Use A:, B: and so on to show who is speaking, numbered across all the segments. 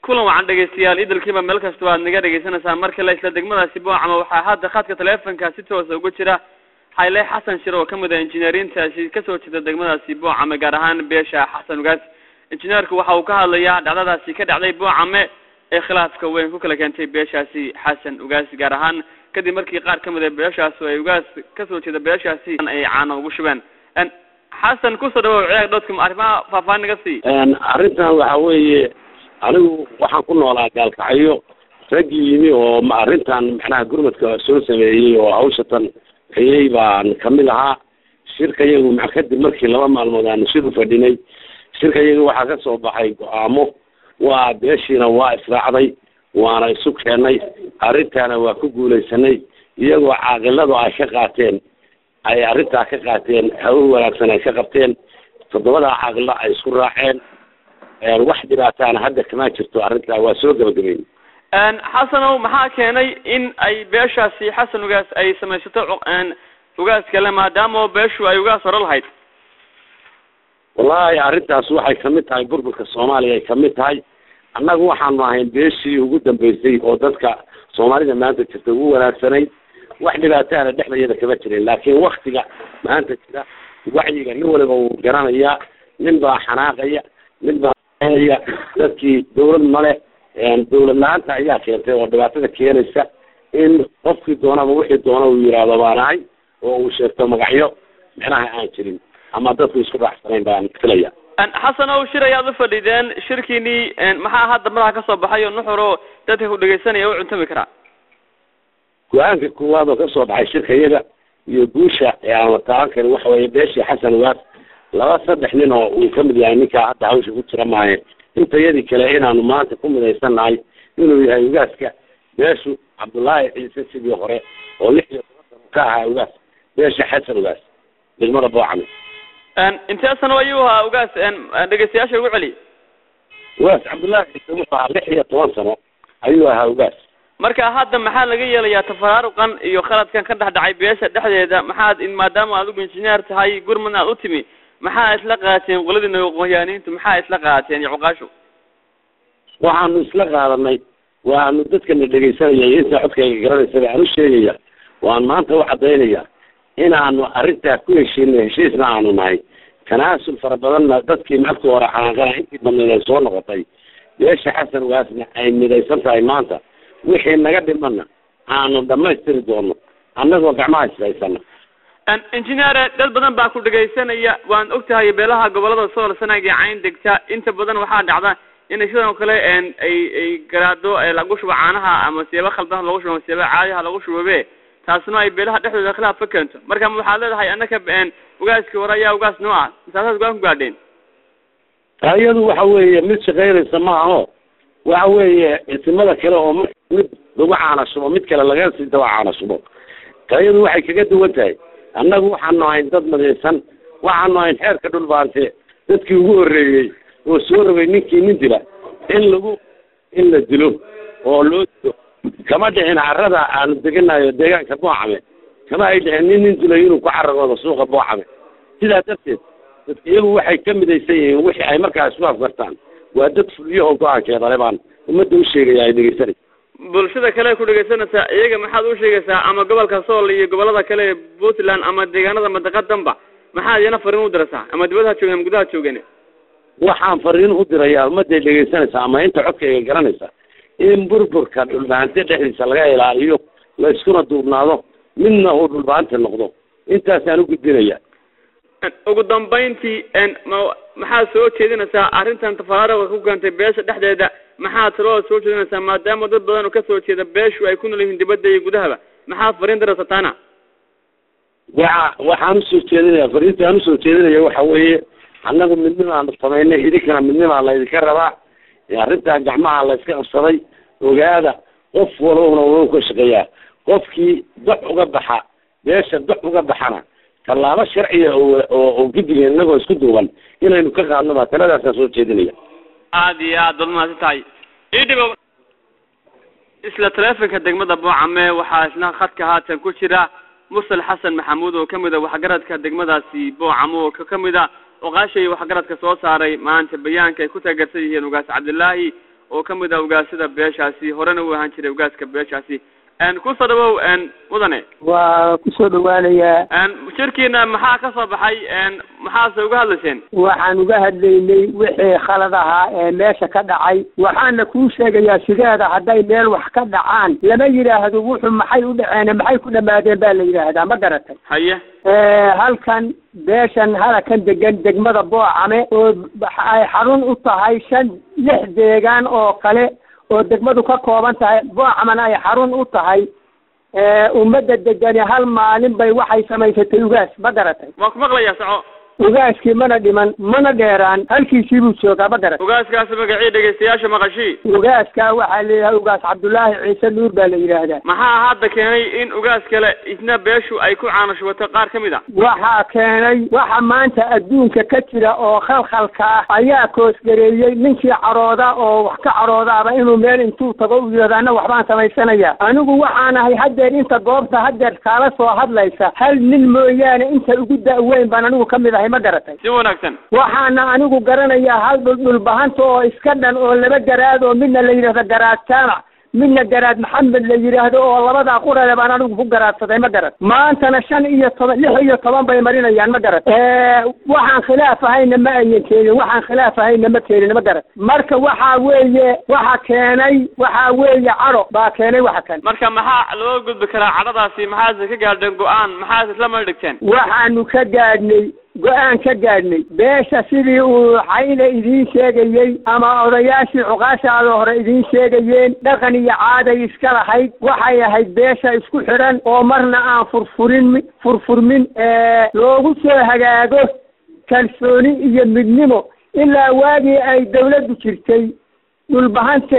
A: kulan wacan dhegeystayaal idilkiiba meel kasta waad naga dhegeysaneysaan mar kale isla degmadaasi boocama waxaa hadda khadka taleefonka si toosa uga jira xayle xasan shir oo kamid ah injineerintaasi kasoo jeeda degmadaasi boocame gaar ahaan beesha xasan ugaas injineerku waxa uu ka hadlayaa dhacdadaasi ka dhacday boocame ee khilaafka weyn ku kala keentay beeshaasi xasan ugaas gaar ahaan kadib markii qaar kamid a beeshaas oo ay ugaas kasoo jeeda beeshaasi ay caana ugu shubeen xasan kusoo dhawow ciyaag dhodkum arrimaha faahfaahin naga sii
B: arrintan waxa weeye anigu waxaan ku noolaa gaalkacyo raggii yimi oo ma arrintan macnaha gurmadka soo sameeyey oo hawshatan hayey baan kamid ahaa shirka yagu ma kadib markii laba maalmood aanu shir u fadhinay shirka yagu waxaa ka soo baxay go-aamo waa beeshiina waa israacday waana isu keennay arrintaana waa ku guulaysanay iyagoo caaqiladu ay ka qaateen ay arrintaa ka qaateen hawo wanaagsan ay ka qabteen toddobadaa caaqilo ay isku raaceen wax dhibaataana hadda kama jirto arrintaa waa soo gabagabeyn
A: xasanow maxaa keenay in ay beeshaasi xasan ugaas ay samaysato ugaas kale maadaama beeshu ay ugaas hore lahayd
B: wallaahi arrintaas waxay kamid tahay burburka soomaaliya ay kamid tahay annagu waxaanu ahayn beeshii ugu dambeysay oo dadka soomaalida maanta jirta ugu wanaagsanay wax dhibaataana dhexdayada kama jirin laakiin waktiga maanta jira wacyiga nin waliba wuu garanayaa nin baa xanaaqaya nin baa ya dadkii dawlad male dawlad la-aanta ayaa keentay oo dhibaatada keenaysa in qofkii doonaba wixii doona uu yidhaahdo baan ahay oo uu sheegto magacyo micnaha aan jirin ama dadku isku raacsanayn baan filaya
A: xasan ow shir ayaad u fadhideen shirkiinii maxaa hadda madaxa kasoo baxay oo nuxuro dadka ku dhegeysanaya u cuntami karaa
B: go-aanka koowaad oo kasoo baxay shirka iyaga iyo guusha ee aan la taaban karin waxa weeye beeshii xasan ugaas laba saddex nin oo uu kamid yahay ninkaa hadda hawsha ku jira maaye intayadii kale inaanu maanta ku midaysannahay inuu yahay ugaaska beeshu cabdullaahi ciise sidii hore oo lix iyo toban sano ka ahaa ugaas beesha xasan ugaas degmada boocame
A: intee sano ayuu ahaa ugaas dhegeystayaasha ugu celi
B: ugaas cabdullaahi ciise wuxuu ahaa lix iyo toban sano ayuu ahaa ugaas
A: marka hadda maxaa laga yeelayaa tafaraaruqan iyo khaladkan ka dhex dhacay beesha dhexdeeda maxaad maadaama adigu injineer tahay gurmadna aad u timi maxaa isla qaateen qoladina qoyaaniintu maxaa isla qaateen iyo cuqaashu
B: waxaanu isla qaadanay waanu dadkana dhegaysanaya inta codkayga garanaysaba aan u sheegaya waan maanta u cadaynaya inaanu arrintaa ku heshiinay heshiisna aanu nahay tanaasul fara badanna dadkii markii hore xanaanqana intii badnayd ay soo noqotay beesha xasan ugaasna ay midaysan tahay maanta wixii naga dhimana aanu dhamaystiri doono annagoo gacmaha ishaysana
A: injineere dad badan baa ku dhegaysanaya waan ogtahay beelaha gobolada sool sanaag iyo cayn degta inta badan waxaa dhacda inay sidan oo kale ay ay garaado lagu shubo caanaha ama siyaabo khaldan lagu shubo ama siyaabo caadiha lagu shubobe taasna ay beelaha dhexdooda khilaaf ka keento marka waxaad leedahay annaka ugaaskii hore ayaa ugaas noo ah misaasaas go-aan ku gaadheen
B: iyadu waxa weeye mid shaqaynaysa ma aho waxa weeye isimada kale oo mid lagu caana shubo mid kale laga sii daba caana shubo tayadu waxay kaga duwan tahay annagu waxaanu ahayn dad madaysan waxaanu ahayn xeerka dhulbaante dadkii ugu horreeyey oo soo rogay ninkii nin dila in lagu in la dilo oo loo dilo kama dhicin carrada aanu deganayo deegaanka boocame kama ay dhicin nin nin dilay inuu ku caragoodo suuqa boocame sidaa darteed dadka iyagu waxay ka midaysan yihiin wixii ay markaa isku afgartaan waa dad fuliyo oo go-aankeeda le baan ummadda u sheegaya ay dhegeysanay
A: bulshada kale ku dhegaysanaysaa iyaga maxaad u sheegaysaa ama gobolka sool iyo gobolada kale ee puntland ama deegaanada madaqadanba maxaad iyana fariin u diraysaa ama dibadaha joogeen ama gudaha joogeen
B: waxaan fariin u dirayaa ummadday dhegaysanaysaa ama inta codkayga garanaysa in burburka dhulbaante dhexdiisa laga ilaaliyo la iskuna duubnaado midna uu dhulbaante noqdo intaasaan u gudbinaya
A: ugu dambayntii ma maxaad soo jeedinaysaa arrintan tafaraaruqa ku keentay beesha dhexdeeda maxaad taloo soo jeedinaysaa maadaama dad badan oo kasoo jeeda beeshu ay ku nool yihiin dibadda iyo gudahaba maxaad fariin diraysaa taana
B: waxa waxaan usoo jeedinaya fariinta aan usoo jeedinaya waxa weeye annagu midnimaanu samaynay idinkana midnimaa laydinka rabaa arrintaa gacmaha la iska qabsaday ogaada qof walbana wuu ka shaqeeyaa qofkii dox uga baxa beesha dox uga baxana tallaabo sharciya oo oo guddiga inagoo isku duuban inaynu ka qaadno baa taladaasaan soo jeedinaya
A: aada iyo aad baad mahadsan tahay idhibo isla taleefonka degmada boocame waxaa isna khadka haatan ku jira musal xasan maxamuud oo kamid a waxgaradka degmadaasi boocamo oo ka kamid a oqaashay waxgaradka soo saaray maanta bayaanka ay ku taageersan yihiin ugaas cabdillaahi oo ka mid ah ugaasada beeshaasi horena u ahaan jiray ugaaska beeshaasi kusoo dhawow mudane
C: waa kusoo dhawaanayaa
A: shirkiina maxaa ka soo baxay maxaase uga hadlayseen
C: waxaan uga hadlaynay wixii khalad ahaa ee meesha ka dhacay waxaana kuu sheegayaa sideeda hadday meel wax ka dhacaan lama yidhaahdo wuxuu maxay u dhaceen maxay ku dhamaadeen baa la yidhaahdaa ma garatay
A: haye
C: halkan beeshan halakan degan degmada boocame oo ay xarun u tahay shan lix deegaan oo kale oo degmadu ka kooban tahay boocamana ay xarun u tahay ummadda degani hal maalin bay waxay samaysatay ugaas ma garatay
A: waan ku maqlayaa soco
C: ugaaskii mana dhiman mana dheeraan halkiisii buu joogaa ma garatay
A: ugaaskaasi magacii dhegaystayaasha maqashii
C: ugaaskaa waxaa layidhaha ugaas cabdullaahi ciise nuur baa la yidhaahdaa
A: maxaa hadda keenay in ugaas kale isna beeshu ay ku caanashubato qaar ka mid a
C: waxaa keenay waxa maanta adduunka ka jira oo khalkhalka ah ayaa koosgareeyey ninkii carooda oo wax ka caroodaaba inuu meel intuu tago u yidhahdo anna waxbaan samaysanaya anigu waxaan ahay haddeer inta goobta haddeer kaala soo hadlaysa hal nin mooyaane inta ugu da-weyn baan anigu ka mid ahay ma garatay
A: si wanaagsan
C: waxaana anigu garanayaa hal dhuldhulbahanta oo iska dhan oo laba garaad oo midna la yidhahdo garaad jaamac midna garaad maxamed la yidhaahdo oo labadaa qurale baan anigu ku garaadsaday ma garat maantana shan iyo toban lix iyo toban bay marinayaan ma garat waxaan khilaaf ahayna ma ayan keenin waxaan khilaaf ahayna ma keenin ma garat marka waxa weeye waxa keenay waxa weeye cadho baa keenay waxa kan
A: marka maxaa loo gudbi karaa cadhadaasi maxaase ka gaadheen go-aan maxaase isla mala dhigteen
C: waxaanu ka gaadhnay go-aan ka gaadhnay beesha sidii uu xayna idiin sheegayey ama odayaashii cuqaashaada hore idiin sheegayeen dhaqan iyo caaday iska lahayd waxay ahayd beesha isku xidhan oo marna aan furfurin furfurmin loogu soo hagaago kalsooni iyo midnimo ilaa waagii ay dawladdu jirtay dhulbahante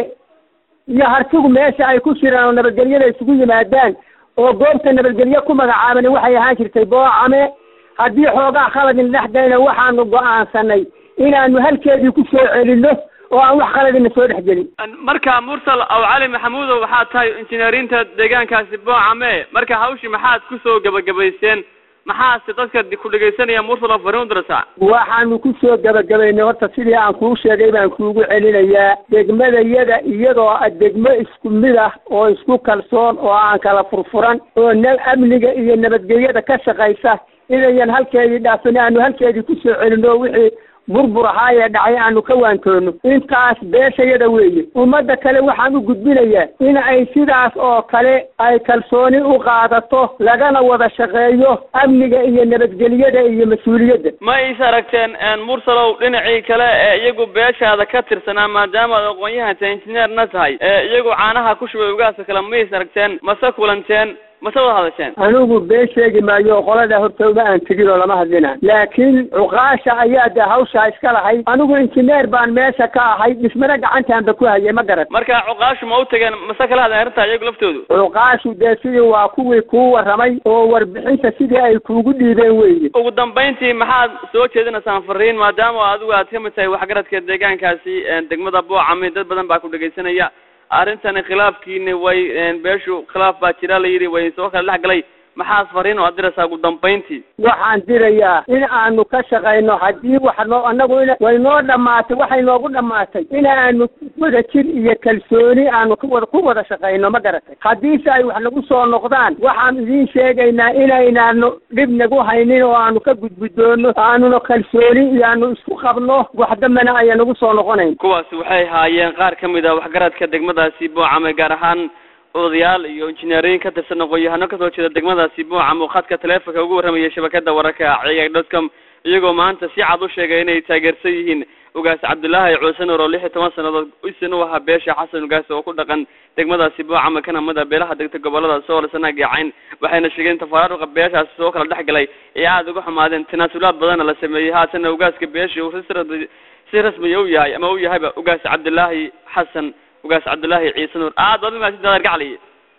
C: iyo hartigu meesha ay ku jiraan oo nabadgelyada isugu yimaadaan oo goobta nabadgelye ku magacaaban waxay ahaan jirtay boocame haddii xoogaa khaladin dhexdayna waxaanu go-aansanay inaanu halkeedii ku soo celinno oo aan wax khaladina soo dhex gelin
A: marka mursal aw cali maxamuudow waxaad tahay injineerinta deegaankaasi boocame marka hawshii maxaad kusoo gabagabayseen maxaase dadka ku dhegaysanaya mursal oo fariin u dirasa
C: waxaanu kusoo gabagabaynay horta sidii aan kuu sheegay baan kuugu celinayaa degmadayada iyadoo degmo isku mid ah oo isku kalsoon oo aan kala furfuran oo na amniga iyo nabadgelyada ka shaqaysa inayan halkeedii dhaafin aanu halkeedii kusoo celino wixii burbur ahaayee dhacay aanu ka waantoono intaas beeshayada weeye ummadda kale waxaan u gudbinayaa in ay sidaas oo kale ay kalsooni u qaadato lagana wada shaqeeyo amniga iyo nabadgelyada iyo mas-uuliyadda
A: ma is aragteen mursalow dhinacii kale ee iyagu beeshaada ka tirsanaa maadaama ad aqoon-yahanta injineerna tahay ee iyagu caanaha ku shubay ugaasa kale ma is aragteen mase kulanteen mase wada hadasheen
C: anigu been sheegi maayo qolada horta uma aan tegin oo lama hadlina laakiin cuqaasha ayaa de hawshaa iska lahayd anigu injineer baan meesha ka ahay dhismana gacantaanba ku hayay ma garat
A: marka cuqaashu ma u tageen mase kala hadleen arrintaa iyagu laftoodu
C: cuqaashu dee sidii waa kuwii kuu warramay oo warbixinta sidii ay kuugu dhiibeen weeye
A: ugu dambayntii maxaad soo jeedinaysaan fariin maadaama adigu aad ka mid tahay waxgaradka deegaankaasi degmada boocame dad badan baa ku dhegaysanaya arrintani khilaafkiini way beeshu khilaaf baa jira la yidhi way soo kala dhex galay maxaad fariin oo aad diraysaa ugu dambayntii
C: waxaan dirayaa in aanu ka shaqayno haddii wax noo annagu in way noo dhammaatay waxay noogu dhammaatay in aanu wada jir iyo kalsooni aanu kuwada ku wada shaqayno ma garatay haddiise ay wax nagu soo noqdaan waxaan idiin sheegaynaa inaynaanu dhib nagu haynin oo aanu ka gudgudoono aanuna kalsooni iyo aanu isku qabno wax dambena aya nagu soo noqonayn
A: kuwaasi waxay haayeen qaar ka mid a waxgaradka degmadaasi boocame gaar ahaan odayaal iyo injineeriyin ka tirsan aqoon-yahano kasoo jeeda degmadaasi boocam oo khadka taleefonka ugu warramaya shabakada wararka ciyaag dotcom iyagoo maanta si cad u sheegay inay taageersan yihiin ugaas cabdullaahi cuuse nuur oo lix iyo toban sannadood isin u ahaa beesha xasan ugaas oo ku dhaqan degmadaasi boocama kana mid a beelaha degta gobolada sool sanaag iyo cayn waxayna sheegeen tafaraaruqa beeshaasi soo kala dhex galay ee aada uga xumaadeen tanaasulaad badanna la sameeyey haatana ugaaska beesha uu si si rasmiya u yahay ama u yahayba ugaas cabdullaahi xasan ugaas cabdullaahi ciise nuur aad baad umahadsantahay gacli